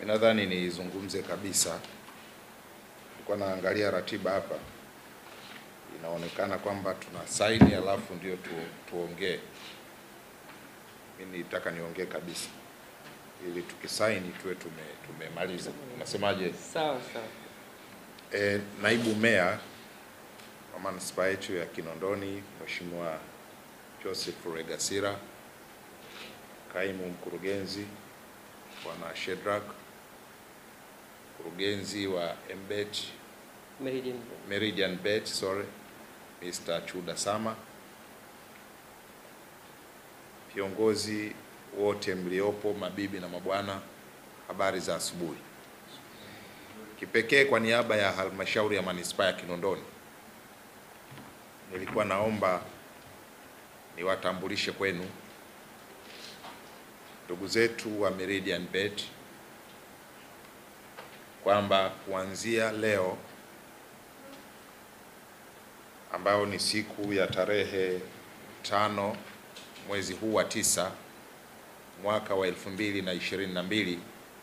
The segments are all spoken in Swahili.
Mimi nadhani nizungumze kabisa. Nilikuwa naangalia ratiba hapa, inaonekana kwamba tuna saini alafu ndio tu, tuongee. Mimi nitaka niongee kabisa ili tukisaini tuwe tume, tumemaliza. Unasemaje? Sawa sawa. E, naibu meya wa manispaa yetu ya Kinondoni Mheshimiwa Joseph Regasira, kaimu mkurugenzi Bwana Shedrack, mkurugenzi wa MBET Meridian. Meridian Bet, sorry, Mr. Chuda Sama, viongozi wote mliopo, mabibi na mabwana, habari za asubuhi. Kipekee kwa niaba ya halmashauri ya manispaa ya Kinondoni, nilikuwa naomba niwatambulishe kwenu ndugu zetu wa Meridian Bet kwamba kuanzia leo ambayo ni siku ya tarehe tano mwezi huu wa tisa mwaka wa elfu mbili na ishirini na mbili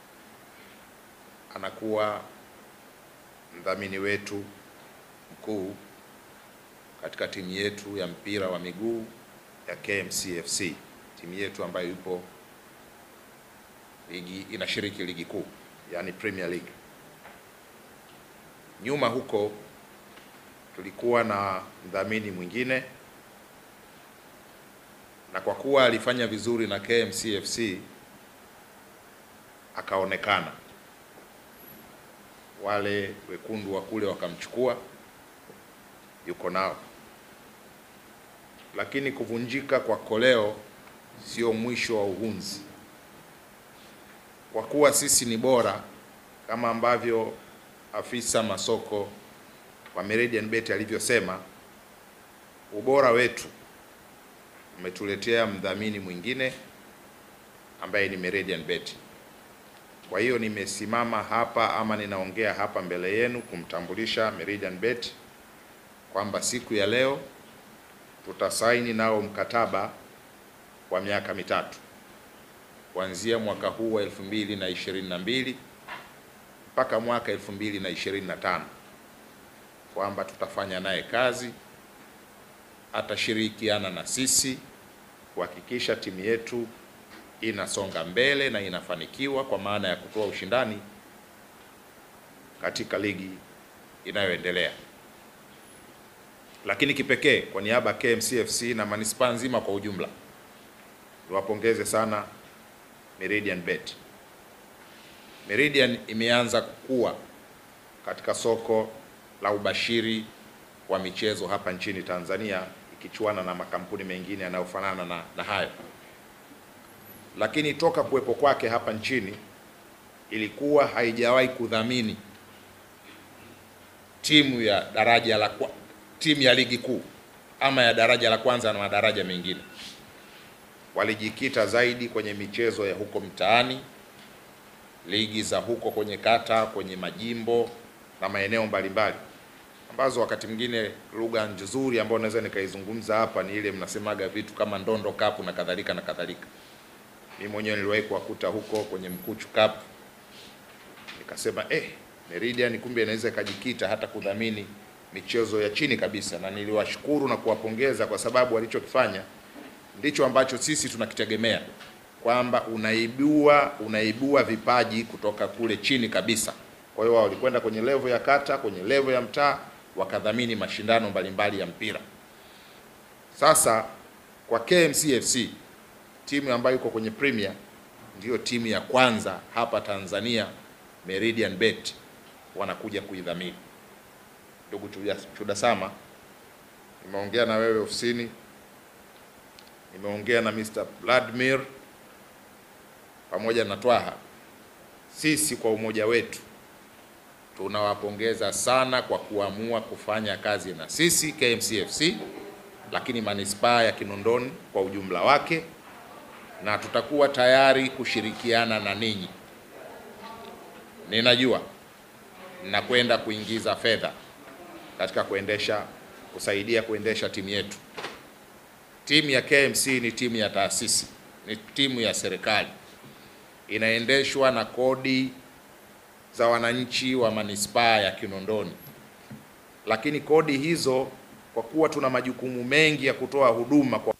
anakuwa mdhamini wetu mkuu katika timu yetu ya mpira wa miguu ya KMCFC, timu yetu ambayo ipo ligi inashiriki ligi kuu, yani Premier League. Nyuma huko tulikuwa na mdhamini mwingine, na kwa kuwa alifanya vizuri na KMCFC akaonekana, wale wekundu wa kule wakamchukua, yuko nao. Lakini kuvunjika kwa koleo sio mwisho wa uhunzi, kwa kuwa sisi ni bora kama ambavyo afisa masoko wa Meridian Bet alivyosema, ubora wetu umetuletea mdhamini mwingine ambaye ni Meridian Bet. Kwa hiyo nimesimama hapa ama ninaongea hapa mbele yenu kumtambulisha Meridian Bet kwamba siku ya leo tutasaini nao mkataba wa miaka mitatu kuanzia mwaka huu wa elfu mbili na ishirini na mbili mpaka mwaka elfu mbili na ishirini na tano kwamba tutafanya naye kazi, atashirikiana na sisi kuhakikisha timu yetu inasonga mbele na inafanikiwa kwa maana ya kutoa ushindani katika ligi inayoendelea. Lakini kipekee kwa niaba ya KMCFC na manispaa nzima kwa ujumla, niwapongeze sana Meridian Bet. Meridian imeanza kukua katika soko la ubashiri wa michezo hapa nchini Tanzania ikichuana na makampuni mengine yanayofanana na, na hayo. Lakini toka kuwepo kwake hapa nchini ilikuwa haijawahi kudhamini timu ya daraja la kwa, timu ya ligi kuu ama ya daraja la kwanza na madaraja mengine. Walijikita zaidi kwenye michezo ya huko mtaani, ligi za huko kwenye kata, kwenye majimbo na maeneo mbalimbali ambazo wakati mwingine lugha nzuri ambayo naweza nikaizungumza hapa ni ile mnasemaga vitu kama ndondo cup na kadhalika na kadhalika. Mimi mwenyewe niliwahi kuwakuta huko kwenye Mkuchu Cup, nikasema eh, Meridian kumbe inaweza ikajikita hata kudhamini michezo ya chini kabisa, na niliwashukuru na kuwapongeza kwa sababu walichokifanya ndicho ambacho sisi tunakitegemea kwamba unaibua unaibua vipaji kutoka kule chini kabisa. Kwa hiyo wao walikwenda kwenye level ya kata, kwenye level ya mtaa, wakadhamini mashindano mbalimbali ya mpira. Sasa kwa KMCFC, timu ambayo iko kwenye Premier, ndiyo timu ya kwanza hapa Tanzania, Meridian Bet wanakuja kuidhamini. Ndugu Chuda Sama, nimeongea na wewe ofisini, nimeongea na Mr. Vladimir pamoja na Twaha. Sisi kwa umoja wetu tunawapongeza sana kwa kuamua kufanya kazi na sisi KMCFC, lakini manispaa ya Kinondoni kwa ujumla wake, na tutakuwa tayari kushirikiana na ninyi. Ninajua mnakwenda kuingiza fedha katika kuendesha kusaidia kuendesha timu yetu. Timu ya KMC ni timu ya taasisi, ni timu ya serikali, inaendeshwa na kodi za wananchi wa manispaa ya Kinondoni, lakini kodi hizo kwa kuwa tuna majukumu mengi ya kutoa huduma kwa